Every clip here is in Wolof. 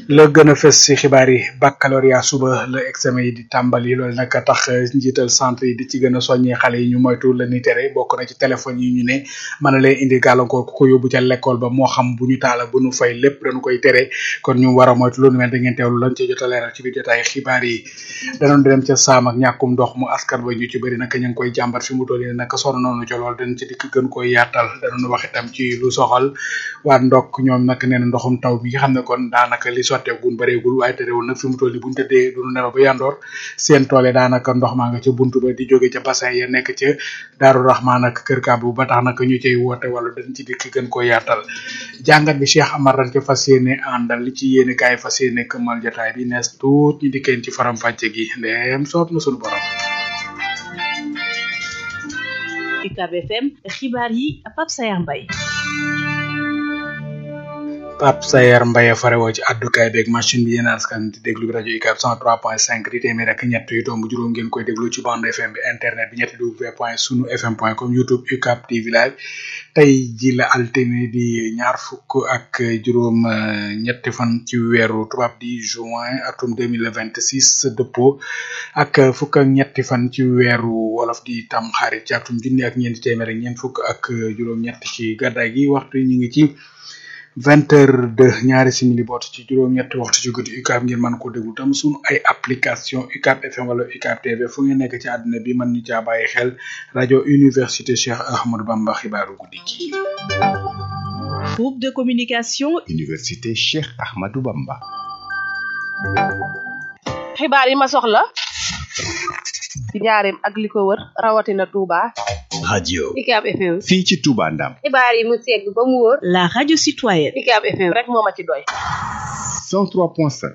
la gën a fës ci xibaar yi baccalauréat suba la examen yi di tàmbali loolu nag tax njiital centre yi di ci gën a soññee xale yi ñu moytu la ni tere bokk na ci téléphone yi ñu ne mën na leen indi gàllankoor ku ko yóbbu ca l'école ba moo xam bu ñu taala bu ñu fay lépp dañu koy tere kon ñu war a moytu lu nu mel da ngeen teewlu lañ ci jot a leeral ci biir jotaay xibaar yi danoon di dem ca saam ak ñàkkum ndox mu askan ba ñu ci bëri nag ñu ngi koy jàmbat fi mu toll nii nag sonn noonu ci lool dañ ci dikk gën koy yaatal danoon wax itam ci lu soxal waa ndokk ñoom nag nee na ndoxum taw bi nga xam ne kon daanaka li sotteegun bëreegul waaye terewul nag fi mu toll nii buñu tëddee duñu nelaw ba yandoor seen toole daanaka ndox maa nga ca buntu ba di jóge ca bassin ya nekk ca daaru rahman ak kër kaabu ba tax nag ñu cay woote wala dañ ci dikk gën ko yaatal jàngat bi Cheikh Amar dañ ca fas yéene àndal li ci yéene kaay fas yéene këmmal jotaay bi nees tuut ñu dikkeen ci faram fàcce gi ndeem soob na sunu borom UCAB FM xibaar yi Pape Sayar Mbaye Pape Sayer Mbaye farewoo ci àddukaay beeg machine bi yéen askan di déglu bi rajo UCAB 103.5 di téeméer ak ñett yu tomb juróom ngeen koy déglu ci bande FM bi internet bi ñetti w point sunu fm point com youtube UCAB TV live tey ji la altine di ñaar fukk ak juróom ñetti fan ci weeru tubaab di juin atum 2026 dëppoo ak fukk ak ñetti fan ci weeru wolof di tam xarit ci atum junni ak ñeenti téeméer ak ñeent fukk ak juróom ñett ci gàddaay gi waxtu ñu ngi ci vingt heures de ñaari simili boot ci juróom-ñetti waxtu ci guddi UCAB ngeen mën ko déglu tam sunu ay application UCAB FM wala UCAB TV fu ngeen nekk ci àdduna bi mën ñu caa bàyyi xel rajo université Cheikh Ahmadou Bamba xibaaru guddi gi. groupe de communication. université Cheikh Ahmadou Bamba. xibaar yi ma soxla. ci njaareem ak li ko wër rawatina Touba. radio UCAB FM. fii ci Touba Ndam. xibaar yi mu segg ba mu wóor. la radio citoyenne. UCAB FM rek moo ma ci doy. 103.5.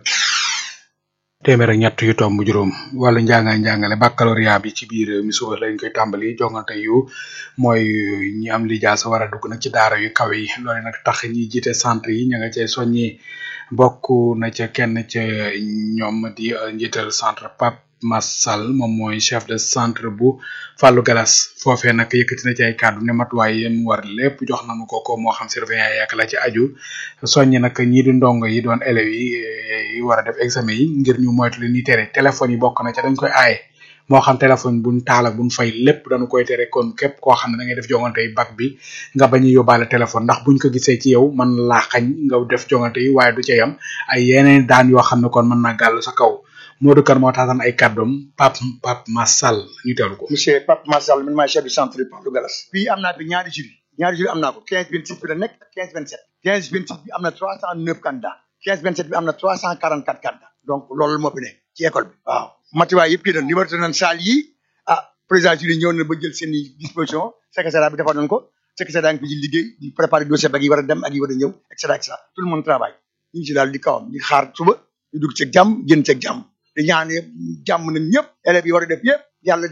téeméer ak ñett yu tomb juróom wàllu njàngaay njàngale baccalauréat bi ci biir mi suba lañ koy tàmbali jongante yu mooy ñi am lijaasa war a dugg nag ci daara yu kawe yi loole nag tax ñi jiite centre yi ña nga cay soññi bokk na ca kenn ca ñoom di njiital centre Pape Massal moom mooy chef de centre bu Fallou Galas foofee nag yëkkati na ci ay kàddu ne matuwaay yéen war lépp jox nañu ko ko moo xam surveillant yak la ci aju soññi nag ñii di ndongo yi doon élèves yi yi war a def examen yi ngir ñu moytu li ñuy tere téléphone yi bokk na ca dañ koy aaye moo xam téléphone buñ taal ak buñ fay lépp dañu koy tere kon képp koo xam ne da ngay def jongante yi bac bi nga bañ a yóbbaale téléphone ndax buñ ko gisee ci yow man laa xañ nga def jongante yi waaye du ca yam ay yeneen daan yoo xam ne kon mën naa gàll sa kaw Modou Kane moo taatan ay kàddoom Pape Pape Massal ñu teewlu ko. monsieur Pape Massal man maay chef du centre de Fallou Galas. fii am naa fi ñaari jury ñaari jury am naa ko 15 26 bi la nekk ak 15 27. 15 26 bi am na 309 candidats 15 27 bi am na 344 candidats donc loolu moo fi ne ci école bi. waaw matuwaay yëpp kii na numéro nañ salle yi ah président jury ñëw na ba jël seen i disposition secrétaire bi defar nañ ko secrétaire daa ngi fi di liggéey di préparer dossier ba yi war a dem ak yi war a ñëw et cetera et cetera tout le monde travaille ñu ngi ci daal di kawam di xaar suba ñu dugg ceeg jàmm génn ceeg jàmm di ñaan jàmm nañ ñëpp élèves yi war a def yëpp yàlla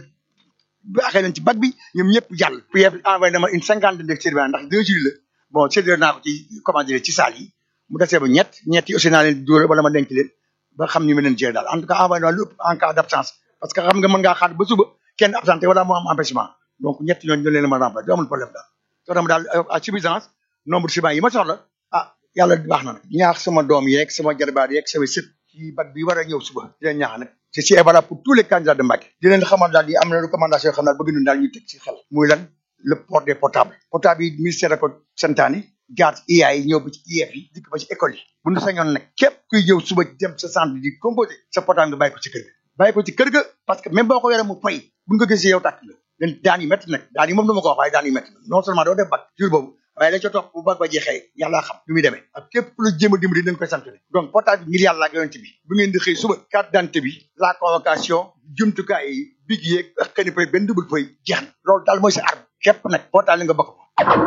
baaxee nañ ci bac bi ñoom ñëpp jàll PF envoyé na ma une cinquantaine de surveillants ndax deux jours la bon séddale naa ko ci comment dire ci salle yi mu desee ba ñett ñett yi aussi naa leen dóor wala ma denc leen ba xam ni ma leen gérer daal en tout cas envoyé naa lu ëpp en cas d' absence parce que xam nga mën ngaa xaar ba suba kenn absenté wala moo am empêchement donc ñett ñooñu ñu leen mën a remplacer du amul problème daal soo dama daal à suffisance nombre de surveillants yi ma soxla ah yàlla baax na nag ñaax sama doom yeeg sama jarbaat yeeg sama sët ci bac bi war a ñëw suba di leen ñaax nag c'est si valable pour tous les candidats de Mbacké di leen xamal daal di am na recommandation yoo xam ne bëgg nañ daal ñu teg ci xel muy lan le port des portables portable yi ministère da ko santaane jaar ci IA yi ñëw ba ci IEF yi dikk ba ci école yi bu ñu sañoon nag képp kuy ñëw suba dem sa centre di composé sa portable nga bàyyi ko ci kër ga bàyyi ko ci kër ga parce que même boo ko yoree mu fay bu ñu ko gisee yow tàkk la leen daan yi métti nag daan yi moom du ma ko wax waaye daan yi métti non seulement doo def bac jour boobu waaye la ca topp bu bag ba jeexee yàlla xam lu muy demee ak képp ku la jéem a dimbali dañ koy sant donc portable bi ngir yàlla ak yonent bi bu ngeen di xëy suba carte d'identité bi la convocation jumtukaay yi big yeeg ak xëy na benn double feuille jeex na loolu daal mooy sa arme képp nag portable nga bokk ko.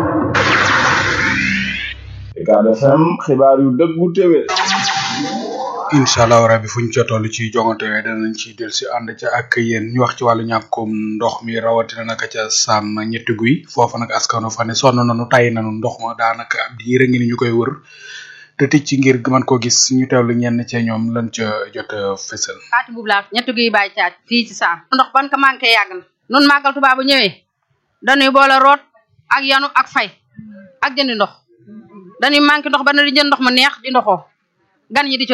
UCAB FM xibaar yu dëggu téwé incha allah rabi fu ñu ca toll ci jongante yooyu danañ ci del si ànd ca ak yéen ñu wax ci wàllu ñàkkum ndox mi rawatina naka ca sàmm ñetti guy foofa nag askano fa ne sonn nañu tay nañu ndox ma daanaka ab diire ngi ni ñu koy wër te tic ci ngir man ko gis ñu teewlu ñenn ca ñoom lan ca jot a fësal faati bubu laa ñetti guy bàyyi caaj fii ci saam ndox ban ko manqué yàgg na nun màggal Tuubaa bu ñëwee dañuy boole root ak yanu ak fay ak jëndi ndox dañuy manqué ndox ba na di jënd ndox mu neex di ndoxoo gan ñi di ci